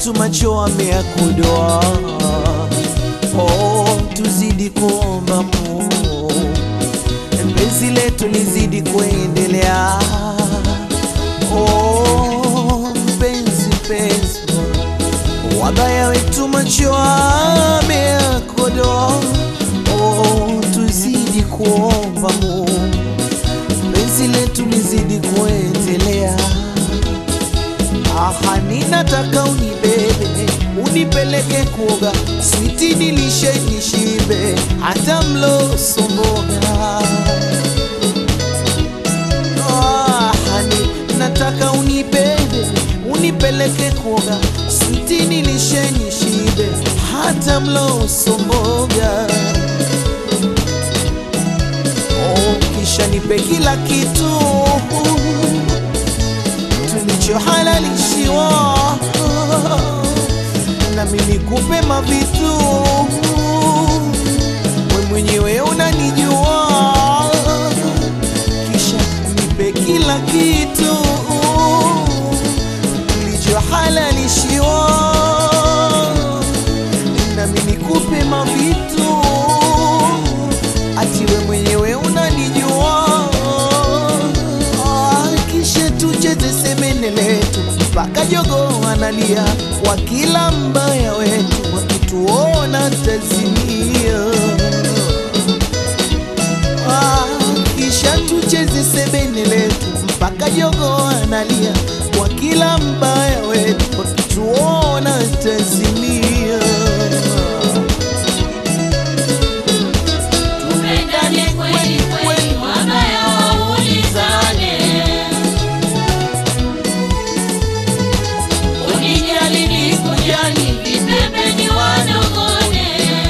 wetu macho ameyakodoa. Oh, tuzidi kuomba Mungu, penzi letu lizidi kuendelea. Oh, mpenzi mpenzi, wabaya wetu macho ameyakodoa. Oh, tuzidi kuomba Mungu, penzi letu lizidi kuendelea. Aha, ninataka unibebe unipeleke kuoga, switi nilishe nishibe, hata mlo somboga. Aha, ni- nataka unibebe unipeleke kuoga, switi nilishe nishibe, hata mlo somboga. Oh, kisha nipe kila kitu tulichohalalishiwa nami nikupe mavitu we mwenyewe unanijua kisha nipe kila kitu tulichohalalishiwa nami nikupe mavitu ati we mwenyewe unanijua Ah, kisha tucheze semene letu mpaka jogo analia kwa kila mbaya wetu wakituona tazimia Ah, kisha tucheze sebene letu mpaka jogo analia kwa kila mbaya wetu wakituona tazimia Tupendane kweli kweli, wabaya waulizane. Unijali nikujali, vipembeni wanong'one.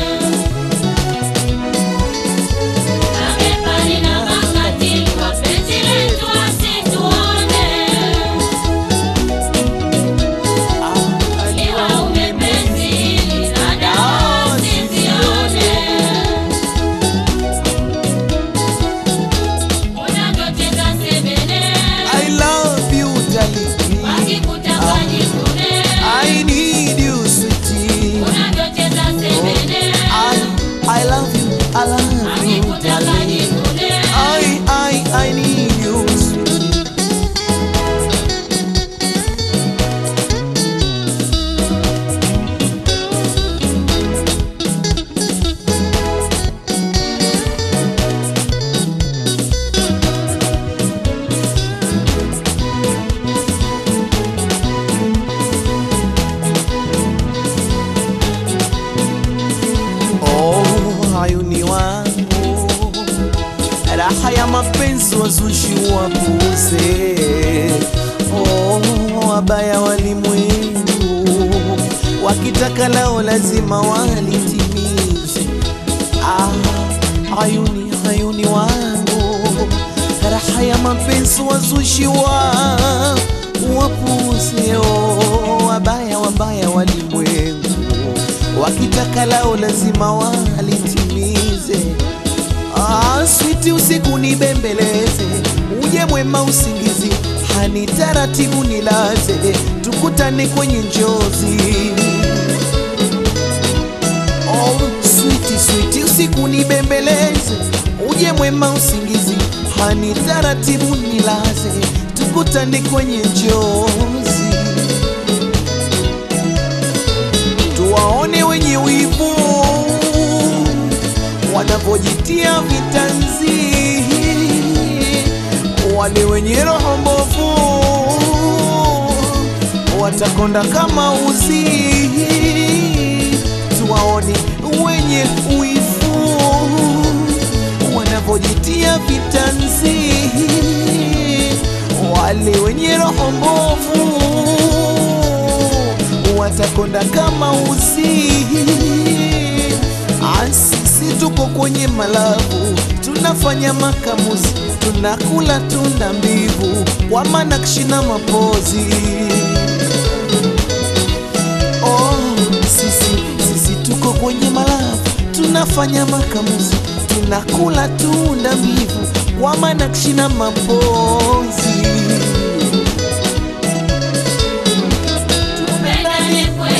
Mabepari na makatili, wapenzi letu wasituone. Iwa umepenzi hili, na dawa usizione. Unavyocheza sebene, I love you darling wakikutaka jikune. I need you sweetie Unavyocheza sebene, I, I love you, I love you, wakikutaka darling. jikune. I, I, I need you, sweetie. Oh, ayuni wangu, raha ya mapenzi wazushi wapuze. Oh, wabaya walimwengu, wakitaka lao lazima walitimize. Ah, ayuni ayuni wangu, raha ya mapenzi wazushi wa wapuze. Oh, wabaya wabaya walimwengu wakitaka lao lazima walitimize. Ah, switi usiku nibembeleze, uje mwema usingizi, hani taratibu nilaze, tukutane kwenye njozi. Oh, switi switi usiku nibembeleze, uje mwema usingizi, hani taratibu nilaze, tukutane kwenye njozi. tuwaone wenye wivu wanavyojitia vitanzi, wale wenye roho mbovu watakonda kama uzi. Tuwaone wenye wivu wanavyojitia vitanzi, wale wenye roho mbovu watakonda kama uzi. Ah, Sisi tuko kwenye malabu, tunafanya makamuzi, tunakula tunda mbivu kwa manakshi na mapozi. Oh, sisi sisi tuko kwenye malabu, tunafanya makamuzi, tunakula tunda mbivu kwa manakshi na mapozi. Tupendane kweli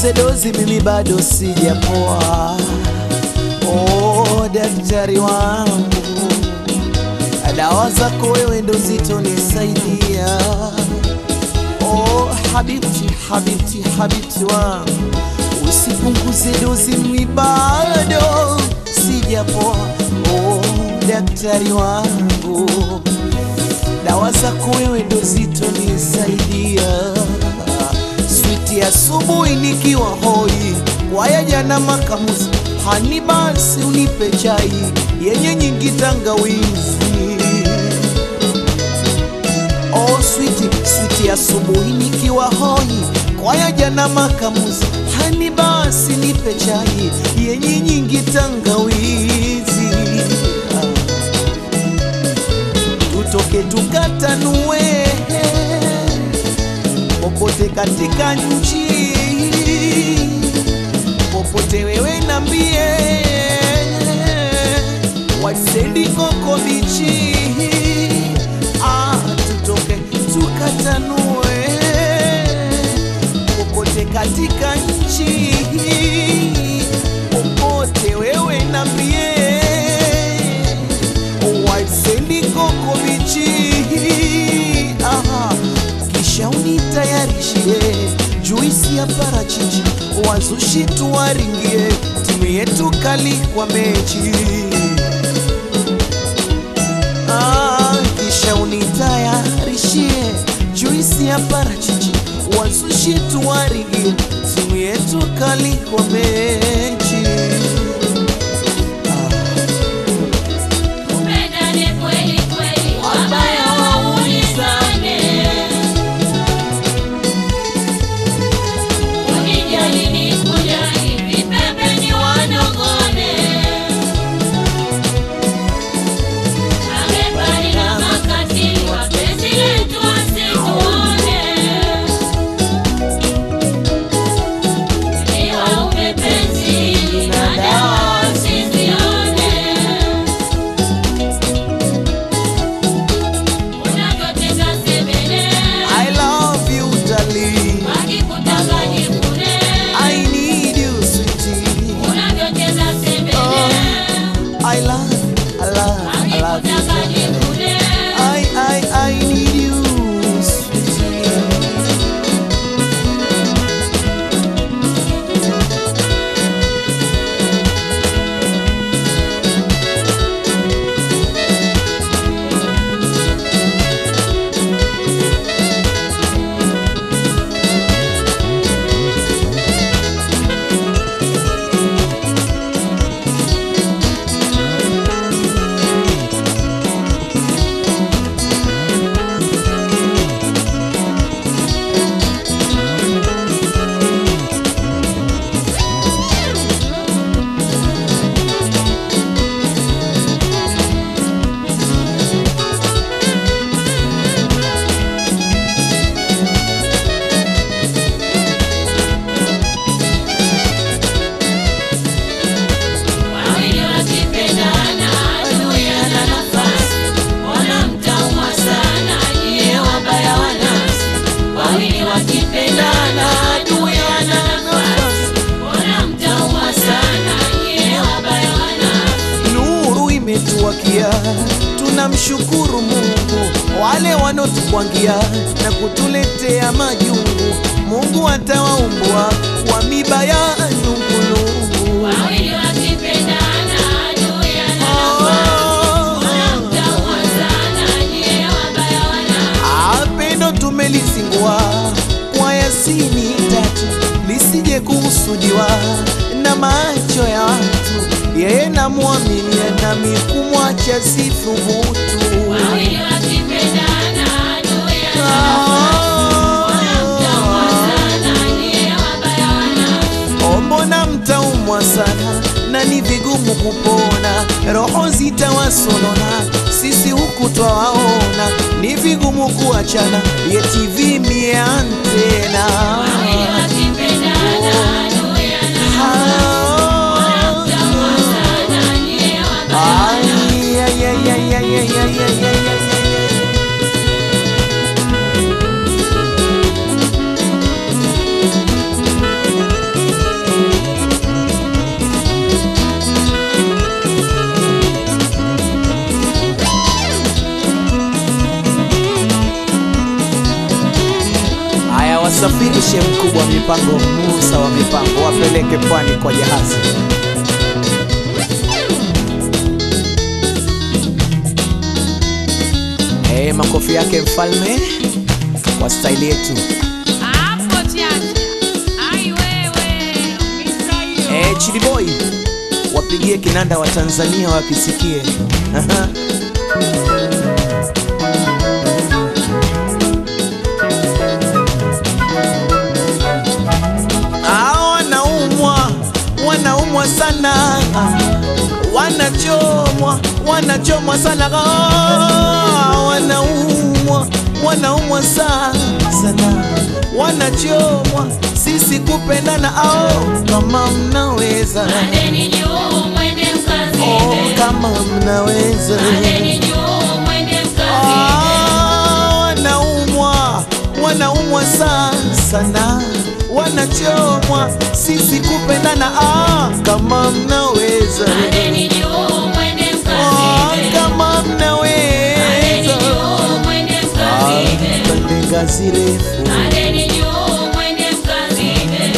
nipunguze dozi, mimi bado sijapoa. Oh, daktari wangu, dawa zako wewe ndo zitonisaidia. Oh, habibti, habibti, habibti wangu, usipunguze dozi, mimi bado sijapoa. Oh, daktari wangu, dawa zako wewe ndo zitonisaidia. Switi asubuhi nikiwa hoi, waya jana makamuzi, hani basi unipe chai yenye nyingi tangawizi. Oh, switi switi asubuhi nikiwa hoi, kwaya jana makamuzi, hani basi nipe chai yenye nyingi tangawizi. Ah tutoke tukatanue popote katika nchi, popote wewe nambie, wasendi koko bichi, ah, tutoke tukatanue popote katika nchi, popote wewe nambie waisendi koko bichi Aha, kisha unitayarishie juisi ya parachichi, wazushi tuwaringie, timu yetu kali kwa mechi. Ah, kisha unitayarishie juisi ya parachichi, wazushi tuwaringie, timu yetu kali kwa mechi. Tupendane kweli kweli, wabaya waulizane. Unijali nikujali, vipembeni wanogone. Amebali na makatili, wapenzi letu wasituone. Ni waume penzi na dawa usizione. Unavyotenda sebene, I love you darling, wakikutaka jikune. I need you sweetie. Unavyotenda sebene, I love, I love, I love you. wakikutaka jikune. I, I, I need you, sweetie. Wawili wakipendana, adui ana nafasi. Mbona mtaumwa sana, nyie wabaya wa nafsi. Wawili wakipendana, adui ana nafasi. Mbona mtaumwa sana, nyie wabaya wa nafsi. Nuru imetuwakia, tunamshukuru Mungu. Wale wanotukwangia na kutuletea majungu, Mungu atawaumbua kwa miba ya nungunungu. Wawili wakipendana, adui ana nafasi. Mbona mtaumwa sana, nyie wabaya wa nafsi. Apendo tumelizingua kwa Yasini tatu, lisije kuhusudiwa na macho ya watu. Yeye namwamini nami kumwacha sithubutu. Wawili wakipendana, adui ana mtaumwa sana, nyie wabaya wa nafsi. Oh, mbona mtaumwa sana na ni vigumu kupona, roho zitawasonona, sisi huku twawaona, ni vigumu kuachana, yeti vimie antena Wawili wakipendana, adui ana Ah. mtaumwa sana, nyie wabaya wa nafsi. Ay, ay, ay, ay, ay, ay, ay, ay, ay, ay, ay. Msafirishe mkubwa wa mipango, Musa wa mipango, wapeleke pwani kwa jahazi. Eh, makofi yake mfalme kwa staili yetu. Hapo chacha. Ai wewe, umisa hiyo. Eh, Chidi Boy wapigie kinanda wa Tanzania wakisikie. Aha. Ah, wanaumwa wanaumwa sana wanachomwa wanachomwa sana Ah, wanaumwa wanaumwa sana sana wanachomwa sisi kupendana ao kama mnaweza Pandeni juu mwende oh, mkazibe. kama mnaweza Pandeni juu mwende mkazibe. Ah, wanaumwa wanaumwa sana sana wanachomwa sisi kupendana ah, kama mnaweza Pandeni juu mwende ah, mkazibe. kama Pandeni mnaweza juu mwende Ah, mkazibe. pande ngazi refu Pandeni juu mwende mkazibe.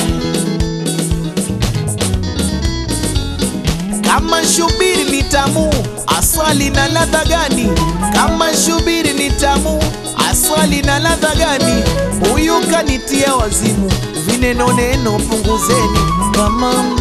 kama shubiri ni tamu aswali na ladha gani kama shubiri ni tamu aswali na ladha gani huyu kanitia wazimu vineno neno punguzeni kama